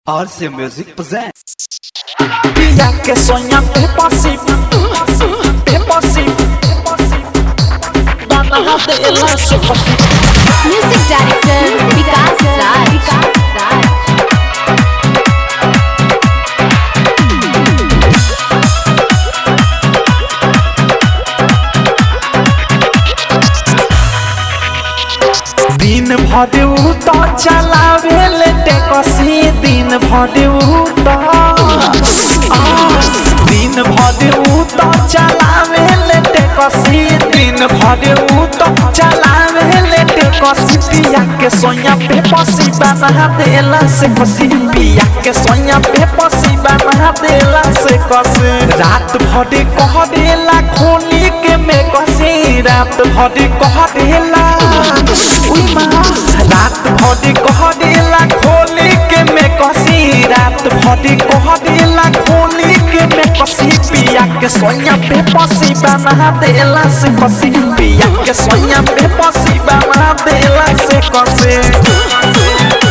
RC Music presents. Pilla que sueña Pepasi, Pepasi, Dana de la sopa. Music director Vikas Raj. Vikas Raj. दिन भर उ तो चलावे ले टेकसी दिन भर उ तो आ, दिन भर उ तो चलावे ले टेकसी दिन भर उ तो चलावे ले टेकसी पिया के सोया पे पसी बना देला से कसी पिया के सोया पे पसी बना देला से कसी रात भर कह देला खोली के में कसी रात भर कह देला उई माँ रात भर कह देला खोली के में कसी रात भर कह देला खोली के में कसी पिया के सोया पे पसी बना देला से कसी पिया के सोया पे पसी बना देला से कसी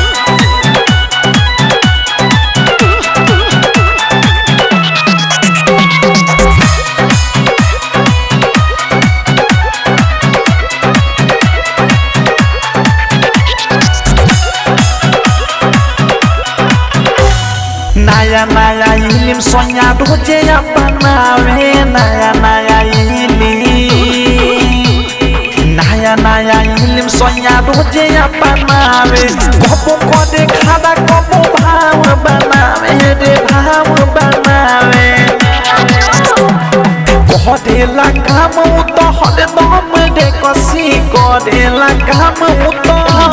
नया नया इलिम सोया रोजे अपनावे नया नया इलिम नया नया इलिम सोया रोजे अपनावे कबो कदे खादा कबो भाव बनावे रे भाव बनावे करेला काम उ तो हरदम रे कसी करेला काम उ तो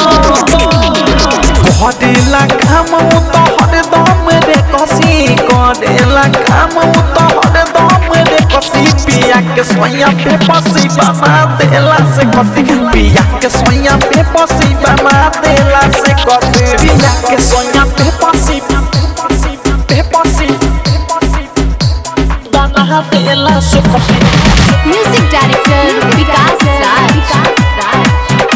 करेला काम उ तो हरदम रे कसी करेला काम उ तो हरदम रे कसी पिया के सोया पे पसी बना देला से कसी पिया के सोया पे पसी बना देला से कसी पिया के सोया पे पसी पे पसी बना देला से कसी Music director Vikas Raj. Vikas Raj.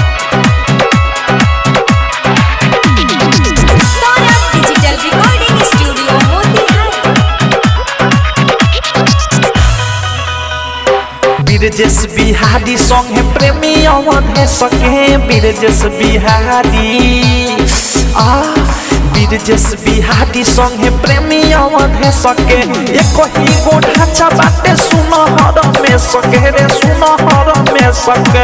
Saurabh Digital Recording Studio, Motihari. Birjesh Bihari संगे प्रेमी अवधे सके बिरजेश बिहारी आ बिरजेश बिहारी संगे प्रेमी अवधे सके एक ही गो ढांचा बाटे सुनहर में सके रे सुनहर में सके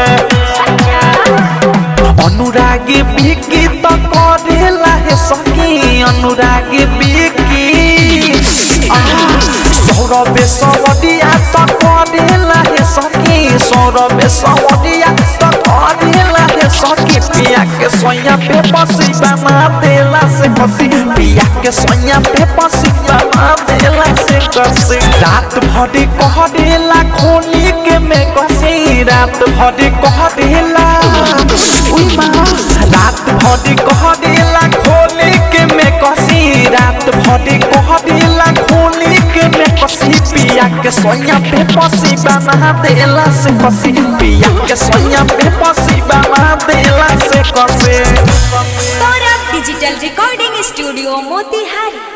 अनुरागी बिकी त करेला हे सकी अनुरागी बिकी आ, सौरभे सवडिया त करेला हे सकी सौरभे सवडिया त करेला हे सकी पिया के सोया पे पसी बना देला से कसी पिया के सोया पे पसी बना देला से कसी रात भर कह देला खोली के में कसी रात भर कह देला उई माँ रात भर कह देला खोली के में कसी रात भर कह देला खोली के में कसी पिया के सोया पे पसी बना देला से कसी पिया के सोया पे पसी बना देला से कसी Saurabh Digital Recording Studio, Motihari.